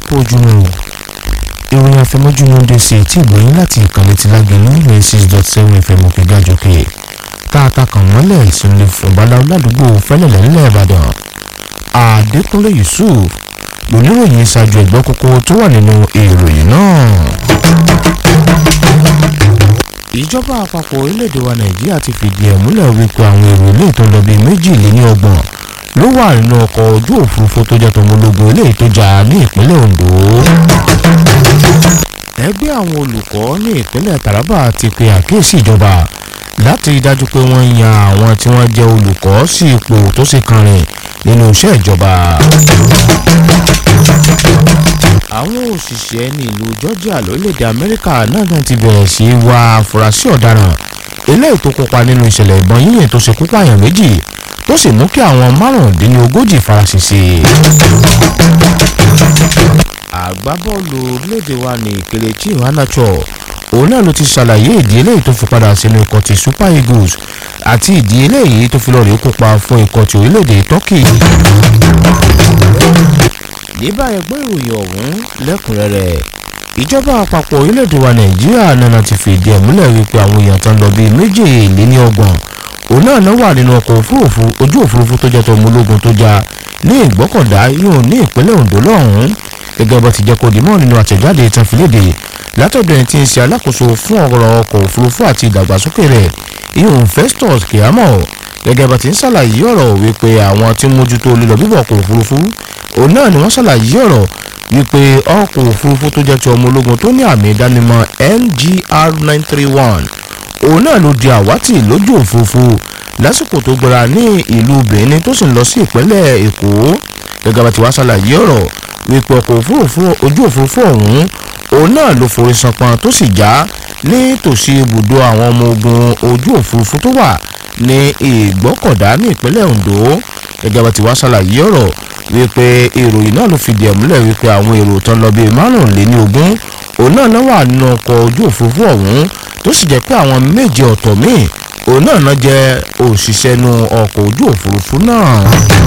kú ojúmọ́ o ìròyìn àfẹmọ́júmọ́ ń dé sí etí ìgbóyún láti ìkànnì ti lágẹ̀lú ní six dot seven fm òkè gàjọkè tààtà kan mọ́lẹ̀ ìsinmi fún baláwo ládùúgbò fẹ́lẹ̀lẹ́ nílẹ̀ ìbàdàn adékúnlé yusuf lóníròyìn ṣáájú ẹ̀gbọ́n kókó tó wà nínú ìròyìn náà. ìjọba àpapọ̀ orílẹ̀-èdè wa nàìjíríà ti fìdí ẹ̀ múlẹ̀ wípé àwọn èrò ilé ìtọ́ lọ bíi méjìléníọgbọ̀n ló wà nínú ọkọ̀ ojú òfurufú tó jẹ́ tọmọlógún ilé ìtọ́jà ní ìpínlẹ̀ ondo. ẹgbẹ́ àwọn olùkọ́ ní ìpínlẹ̀ taraba ti pe àkíyèsí ìjọba láti rí dájú pé wọ́n yan àwọn tí wọ́n jẹ́ olùkọ́ sí ipò tó sì kanrin nínú iṣẹ́ ìjọba. àwọn òṣìṣẹ́ ní ìlú georgia lórílẹ̀‐èdè amẹ́ríkà náà ti bẹ̀rẹ̀ sí í wá afurasí ọ̀daràn eléyìí tó kópa nínú ìṣẹ̀lẹ̀ ìbọn yíyìn tó ṣekú pààyàn méjì tó sì mú kí àwọn márùndínlógójì faraṣẹṣe. àgbábọ́ọ̀lù orílẹ̀-èdè wa ní Kelechi Iheanacho òun náà ló ti ṣàlàyé ìdí eléyìí tó fi padà sínú ikọ̀ ti Super Eagles àti ìdí eléyìí tó fi lọ́ọ̀rì kópa fún ikọ̀ ti orílẹ̀-èdè Turkey. ní báyìí gbọ́ ìròyìn ọ̀hún lẹ́kùnrẹ́rẹ́ ìjọba àpapọ̀ orílẹ̀-èdè wa Nàìjíríà náà ti fìdí ẹ̀ múlẹ̀ wípé àwọn èèyàn tán lọ bíi méjìléníọgbọ̀n òun náà náà wà nínú ọkọ̀ òfurufú ojú òfurufú tó jẹ́ tọmọ ológun tó já ní ìgbọ́kọ̀dá yóò ní ìpínlẹ̀ Ondo lọ́hùn-ún gẹ́gẹ́ bó ti jẹ́ kó dìmọ́ nínú àtẹ̀jáde ìtàn fìlédè látọ̀dọ̀ ẹni tí ń ṣe alákòóso fún ọ̀rọ̀ ọkọ̀ òfurufú àti ìdàgbàsókè rẹ̀ ìhùn Festus Keyamo gẹ́gẹ́ bó ti ń ṣàlàyé ọ̀rọ̀ wípé àwọn tí ń mójútó lílọ bíbọ̀ ọkọ̀ òfurufú òun náà ni wọ́n ṣàlàyé ọ̀rọ̀ wípé ọkọ̀ òfurufú tó jẹ́ ti ọmọ ológun tó ní àmì ìdánimọ̀ NGR nine three one òun náà ló di àwátì lójú òfurufú lásìkò tó gbéra ní ìlú Benin tó sì ń lọ sí ìpínlẹ̀ Èkó gẹ́gẹ́ bá ti wá ṣàlàyé ọ̀rọ̀ wípé ọkọ̀ òfurufú ojú òfurufú ọ̀hún òun náà ló forí sanpọn tó sì já ní tòsí ibùdó àwọn ọmọ ogun ojú òfurufú tó wà ní Ìgbọ́kọ̀dá ní ìpínlẹ̀ Ondo gẹ́gẹ́ bá ti wá ṣàlàyé ọ̀rọ̀ wípé ìròyìn náà ló fìdí ẹ̀ múlẹ̀ wípé àwọn èrò tán lọ bíi márùnléní ogún òun náà náà wà nínú ọkọ̀ ojú òfurufú ọ̀hún tó sì jẹ́ pé àwọn méje ọ̀tọ̀ míì òun náà náà jẹ́ òṣìṣẹ́ nu ọkọ̀ ojú òfurufú náà.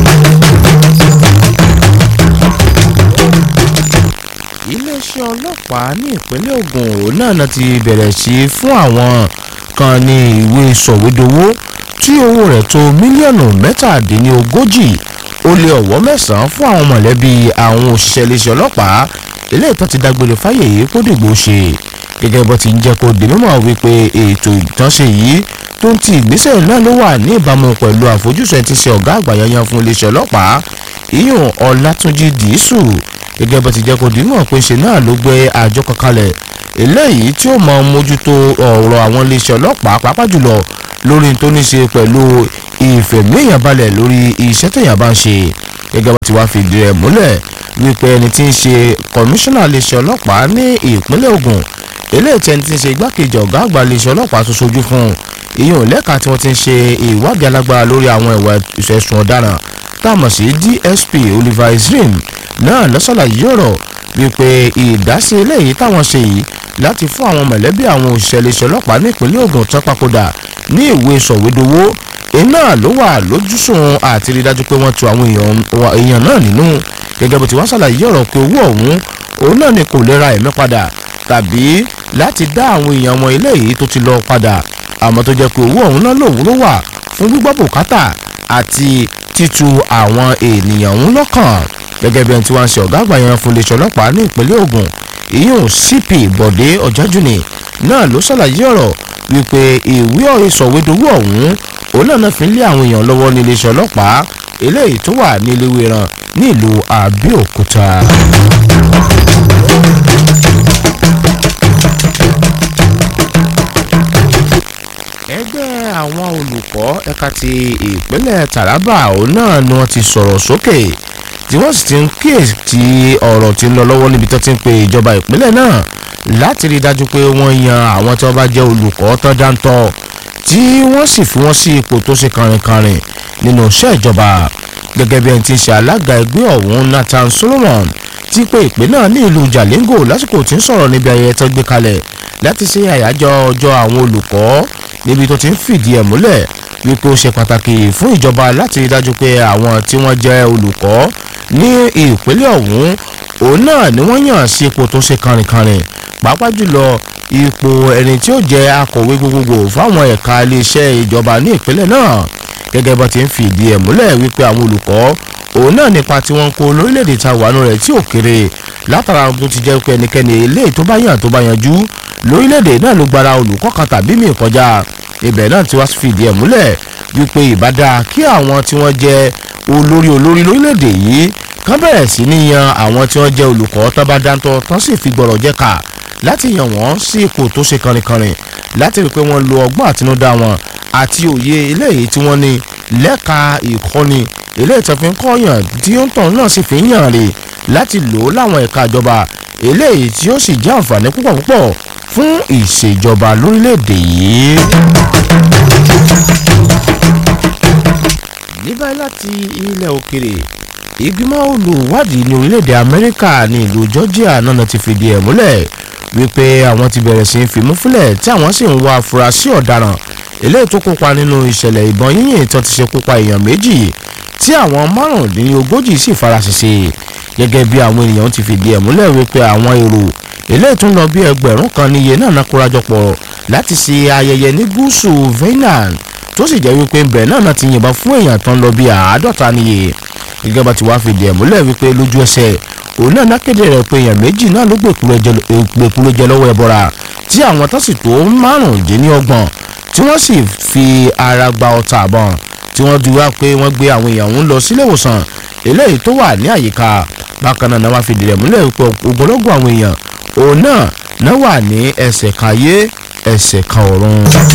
iléeṣẹ́ ọlọ́pàá ní ìpínlẹ̀ Ògùn òun náà náà ti bẹ̀rẹ̀ sí fún àwọn kan ní ìwé sọ̀wédowó tí owó rẹ̀ tó mílíọ̀nù mẹ́tàdínlógójì ó lé ọ̀wọ́ mẹ́sàn-án fún àwọn mọ̀lẹ́bí àwọn òṣìṣẹ́ iléeṣẹ́ ọlọ́pàá eléyìí tó ti dágbére fáyè yìí kó dìgbò ṣe gẹ́gẹ́ bó ti ń jẹ́ kó di mímọ̀ wípé ètò ìtànṣe yìí tó ń ti ìgbésẹ̀ náà ló wà ní ìbámu pẹ̀lú àfojúsùn ẹ̀ ti ṣe ọ̀gá àgbà yanyan fún iléeṣẹ́ ọlọ́pàá ìyún ọlátúnjì dìísù gẹ́gẹ́ bó ti jẹ́ kó di mímọ̀ pé ṣe náà ló gbé àjọ kan kalẹ̀ eléyìí tí ó mọ mójútó ọ̀rọ̀ àwọn iléeṣẹ́ ọlọ́pàá pàápàá jùlọ lórí tó ní ṣe pẹ̀lú ìfẹ̀míyàn balẹ̀ lórí iṣẹ́ tẹ̀yàn bá ń ṣe gẹ́gẹ́ bó ti wá fìdí rẹ̀ múlẹ̀ wípé ẹni tí ń ṣe kọmíṣánná iléeṣẹ́ ọlọ́pàá ní ìpínlẹ̀ Ògùn eléyìí tí ẹni tí ń ṣe igbákejì ọ̀gá àgbà iléeṣẹ́ ọlọ́pàá tó ṣojú fún un ìyẹn lẹ́ka tí wọ́n ti ń ṣe ìwádìí alágbára lórí àwọn ìwà ìṣẹ̀sùn ọ̀daràn táàmọ̀ sí DSP Oliver Izrim náà lọ́sọ̀làyé ọ̀rọ̀ wípé ìdásí eléyìí táwọn ṣe yìí láti fún àwọn mọ̀lẹ́bí àwọn òṣìṣẹ́ iléeṣẹ́ ọlọ́pàá ní ìpínlẹ̀ Ògùn tán papòdà ní ìwé sọ̀wédowó iná ló wà lójúsùn àti rí dájú pé wọ́n tu àwọn èèyàn náà nínú gẹ́gẹ́ bó ti wá ṣàlàyé ọ̀rọ̀ pé owó ọ̀hún òun náà ni kò lè ra ẹ̀mí padà tàbí láti dá àwọn èèyàn wọn eléyìí tó ti lọ padà àmọ́ tó jẹ́ pé owó ọ̀hún náà lòun ló wà fún gbígbọ́ bùkátà àti títu àwọn ènìyàn ọ̀hún lọ́kàn gẹ́gẹ́ bí ẹni tí wọ́n ń ṣe ọ̀gá àgbà yẹn fún iléeṣẹ́ ọlọ́pàá ní ìpínlẹ̀ Ògùn ìyún CP Bọ̀dé Ọ̀jájúni náà ló ṣàlàyé ọ̀rọ̀ wípé ìwé ìsọ̀wédowó ọ̀hún òun náà náà fi ń lé àwọn èèyàn lọ́wọ́ ní iléeṣẹ́ ọlọ́pàá eléyìí tó wà ní Eléwéran ní ìlú Abẹ́òkúta. ẹgbẹ́ àwọn olùkọ́ ẹ̀ka ti ìpínlẹ̀ Taraba òun náà ni wọ́n ti sọ̀rọ̀ sókè tí wọ́n sì ti ń kíyèsí ọ̀rọ̀ tí ń lọ lọ́wọ́ níbi tó ti ń pe ìjọba ìpínlẹ̀ náà láti rí i dájú pé wọ́n yan àwọn tí wọ́n bá jẹ́ olùkọ́ tó dáńtọ́ tí wọ́n sì fi wọ́n sí ipò tó ṣe kàrìnkàrìn nínú iṣẹ́ ìjọba gẹ́gẹ́ bí ẹni tí ń ṣe alága ẹgbẹ́ ọ̀hún Nathan Solomon ti pe ìpè náà ní ìlú Jalingo lásìkò tí ń sọ̀rọ̀ níbi ayẹyẹ tó gbé kalẹ̀ láti ṣe àyájọ́ ọjọ́ àwọn olùkọ́ níbi tó ti ń fìdí ẹ̀ múlẹ̀ wípé ó ṣe pàtàkì fún ìjọba láti rí dájú pé àwọn tí wọ́n jẹ́ olùkọ́ ní ìpínlẹ̀ ọ̀hún òun náà ni wọ́n yàn sí ipò tó ṣe kànrìnkànrìn pàápàá jùlọ ipò ẹni tí ó jẹ́ akọ̀wé gbogbogbò fáwọn ẹ̀ka iléeṣẹ́ ìjọba ní ìpínlẹ̀ náà gẹ́gẹ́ bó ti ń fìdí ẹ̀ múlẹ̀ wípé àwọn olùkọ́ òun náà nípa tí wọ́n ń kó lórílẹ̀‐èdè ta wàánu rẹ̀ tí ò kéré látara bó ti jẹ́ pé ẹnikẹ́ni eléyìí tó bá yàn tó bá yanjú lórílẹ̀‐èdè náà ló gbára olùkọ́ kan tàbí míì kọjá ibẹ̀ náà ti wá fìdí ẹ̀ múlẹ̀ wípé ìbádá kí àwọn tí wọ́n jẹ́ olórí olórí lórílẹ̀‐èdè yìí kán bẹ̀rẹ̀ sí ní yan àwọn tí wọ́n jẹ́ olùkọ́ tó bá dáńtọ́ tán sì fi gbọ̀rọ̀ jẹ́ ká láti yàn wọ́n sí ipò tó ṣe kànrìnkànrìn láti rí i pé wọ́n lo ọgbọ́n àtinúdá wọn àti òye eléyìí tí wọ́n ní lẹ́ka ìkọ́ni eléyìí tó fi ń kọ́yàn tí ó ń tàn náà sì fi ń yàn rè láti lò ó láwọn ẹ̀ka ìjọba eléyìí tí ó sì jẹ́ àǹfààní púpọ̀ púpọ̀ fún ìṣèjọba lórílẹ̀‐èdè yìí. ní báyìí láti ilẹ̀ òkèrè ìgbìmọ̀ olùwádìí ní orílẹ̀-èdè amẹ́ríkà ní ìlú georgia náà ti fìdí ẹ̀ múlẹ̀ wípé àwọn ti bẹ̀rẹ̀ sí í fimú fúnlẹ̀ tí àwọn sì ń wá afurasí ọ̀daràn eléyìí tó kópa nínú ìṣẹ̀lẹ̀ ìbọn yíyìn tó ti ṣekú pa èèyàn méjì tí àwọn márùndínlógójì sì faraṣẹṣẹ gẹ́gẹ́ bí àwọn ènìyàn ti fìdí ẹ̀ múlẹ̀ wípé àwọn èrò eléyìí tó ń lọ bí ẹgbẹ̀rún kan níye náà ná kórajọpọ̀ láti ṣe ayẹyẹ ní gúúsù veynan tó sì jẹ́ wípé ńbẹ̀ náà náà ti yìnbọn fún èèyàn tó ń lọ bí àádọ́ta níye gẹ́gẹ́ bá ti wá fìdí ẹ̀ múlẹ̀ wípé lójú ẹsẹ̀ òun náà nákéde rẹ̀ pé èèyàn méjì náà ló gbèkúrò jẹ lọ́wọ́ ẹbọra tí àwọn tó sì tó márùndínlọ́gbọ̀n tí wọ́n sì fi ara gba ọta àbọ̀n tí wọ́n dúró pé wọ́n gbé àwọn èèyàn ń lọ sílé ìwòsàn eléyìí tó wà ní àyíká bákan náà náà wá fìdí rẹ̀ múlẹ̀ wípé ògbólógún àwọn èèyàn òun náà náà wà ní ẹsẹ̀ kan ayé ẹsẹ̀ kan ọ̀run.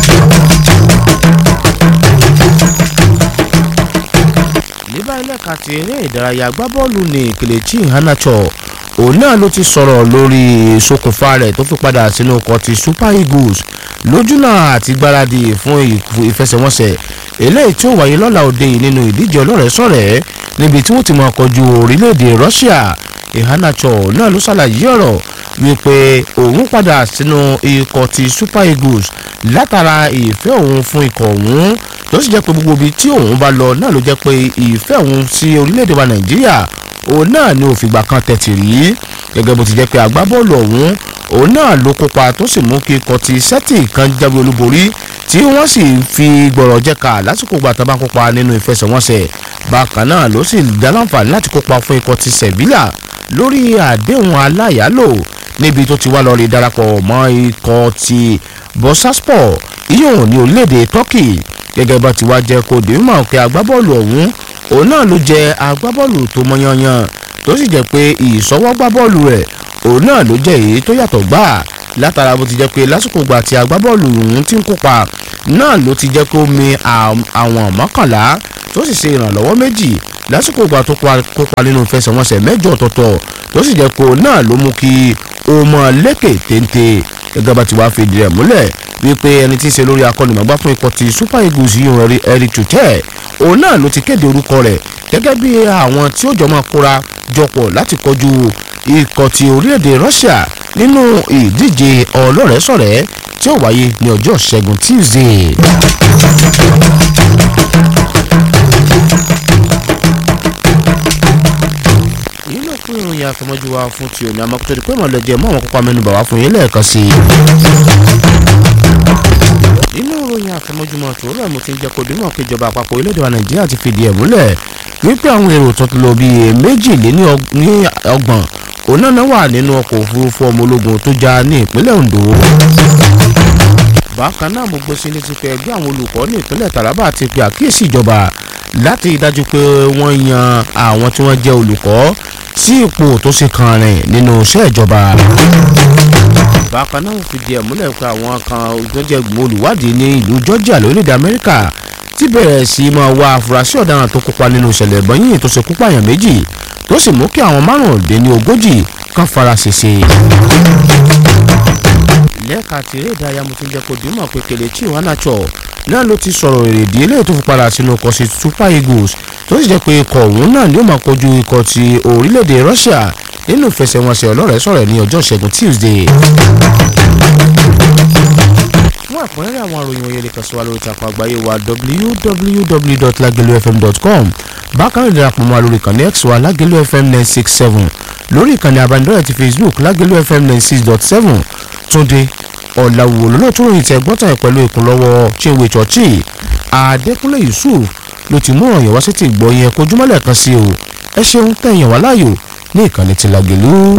ní báyìí lẹ́ka ti eré ìdárayá agbábọ́ọ̀lù ní Kelechi Iheanacho òun náà ló ti sọ̀rọ̀ lórí ìṣokùnfà rẹ̀ tó fi padà sínú ọkọ̀ ti Super Eagles lójúnà àti gbáradì fún ìfẹsẹ̀wọnsẹ̀ eléyìí tí ó wáyé lọ́la òde yìí nínú ìdíje ọlọ́rẹ̀ẹ́sọ̀rẹ́ níbi tí wọ́n ti máa kọjú orílẹ̀-èdè Russia Iheanacho náà ló ṣàlàyé ọ̀rọ̀ wípé òun padà sínú ikọ̀ ti Super Eagles látara ìfẹ́ òun fún ikọ̀ òun tó sì jẹ́ pé gbogbo ibi tí òun bá lọ náà ló jẹ́ pé ìfẹ́ òun sí orílẹ̀-èdè wa Nàìjíríà òun náà ni òfìgbà kan tẹ̀tì rí gẹ́gẹ́ bó ti jẹ́ pé agbábọ́ọ̀lù ọ̀hún òun náà ló kópa tó sì mú kí ikọ̀ ti Celtic kan jáwé olúborí tí wọ́n sì fi gbọ̀rọ̀ jẹ́ka lásìkò gbà tó bá kópa nínú ìfẹsẹ̀wọnsẹ̀ bákan náà ló sì dá láǹfààní láti kópa fún ikọ̀ ti Sevilla lórí àdéhùn aláyàálò níbi tó ti wá lọ rí darapọ̀ mọ́ ikọ̀ ti Bursaspor ìyóhùn ní orílẹ̀-èdè Turkey gẹ́gẹ́ bá ti wá jẹ́ kó dé mọ̀ pé agbábọ́ọ̀lù ọ̀hún òun náà ló jẹ́ agbábọ́ọ̀lù tó mọ́yányan tó sì jẹ́ pé ìsọwọ́gbábọ́ọ̀lù rẹ̀ òun náà ló jẹ́ èyí tó yàtọ̀ gbà látara bó ti jẹ́ pé lásìkò gbà tí agbábọ́ọ̀lù ọ̀hún ti ń kópa náà ló ti jẹ́ kó mi àwọn mọ́kànlá tó sì ṣe ìrànlọ́wọ́ méjì lásìkò gbà tó kópa nínú ìfẹsẹ̀wọnsẹ̀ mẹ́jọ ọ̀tọ̀ọ̀tọ̀ tó sì jẹ́ pé òun náà ló mú kí ó mọ lékè téńté gẹ́gẹ́ bá ti wá fìdí rẹ̀ múlẹ̀ wípé ẹni tí í ṣe lórí akọ́nìmọ̀gbá fún ikọ̀ ti Super Eagles yìí rí Eric Chute òun náà ló ti kéde orúkọ rẹ̀ gẹ́gẹ́ bí àwọn tí ó jọ máa kóra jọpọ̀ láti kọjú ikọ̀ ti orílẹ̀-èdè Russia nínú ìdíje ọlọ́rẹ̀ẹ́sọ̀rẹ́ tí ó wáyé ní ọjọ́ ṣẹ́gun Tuesday. èyí ló fún ìròyìn àtọmọ́jú wa fún ti òní àmọ́ kó tó di pé mọ̀lẹ́jẹ̀ mọ́ àwọn kópa mẹ́nu bà wá fún yín lẹ́ẹ̀kan sí i nínú ìròyìn àfọmọ́júmọ́ tó rẹ̀ mo ti ń jẹ́ kó dínà pé ìjọba àpapọ̀ orílẹ̀-èdè wa nàìjíríà ti fìdí ẹ̀ múlẹ̀ wípé àwọn èrò tó ti lọ bíi méjìléní ọgbọ̀n òun náà wà nínú ọkọ̀ òfurufú ọmọ ológun tó já ní ìpínlẹ̀ ondo. bákan náà mo gbọ́ sí létí pé ẹgbẹ́ àwọn olùkọ́ ní ìpínlẹ̀ taraba ti pe àkíyèsí ìjọba láti dájú pé wọ́n yan àwọn tí wọ́n jẹ́ olùkọ́ sí ipò tó ṣe kan rìn nínú iṣẹ́ ìjọba bákan náà fìdí ẹ̀ múlẹ̀ pé àwọn kan olùjọ́jẹ́ olùwádìí ní ìlú Georgia lórílẹ̀‐èdè Amẹ́ríkà ti bẹ̀rẹ̀ sí í máa wá afurasí ọ̀daràn tó kópa nínú ìṣẹ̀lẹ̀ ìbọn yìnyín tó ṣe kú pààyàn méjì tó sì mú kí àwọn márùndínní ogójì kan fara ṣèṣe. lẹ́ẹ̀ka tí eré ìdárayá mo ti ń jẹ́ kó dìímọ̀ pé Kelechi Iheanacho náà ló ti sọ̀rọ̀ èrèdí eléyìí tó fi padà sínú ọkọ̀ sí Super Eagles tó sì jẹ́ pé ikọ̀ òun náà ni ó máa kojú ikọ̀ ti orílẹ̀-èdè Russia nínú ìfẹsẹ̀wọnsẹ̀ ọlọ́rẹ̀ẹ́sọ̀rẹ́ ní ọjọ́ ìṣẹ́gun Tuesday. fún àpẹẹrẹ àwọn àròyìn òye lè kàn sí wa lórí ìtàkùn àgbáyé wa www.lagelufm.com bákan náà darapọ̀ mọ́ wa lórí ìkànnì x wa lagelu fm nine six seven lórí ìkànnì abánidọ́rẹ̀ ti facebook lágẹ̀lú fm ninety six dot seven túnde ọ̀làwò lọ́lọ́tún ròyìn tẹ gbọ́tàn pẹ̀lú ìkúnlọ́wọ́ chinwe chọ́ọ̀chì adékúnlé yusuf ló ti mú ọ̀yàn wá sí ti gbọ́ yẹn kojúmọ́lẹ̀ kan sí o ẹ ṣeun tẹ̀yàn wá láàyò ní ìkànnì ti lágẹ̀lú.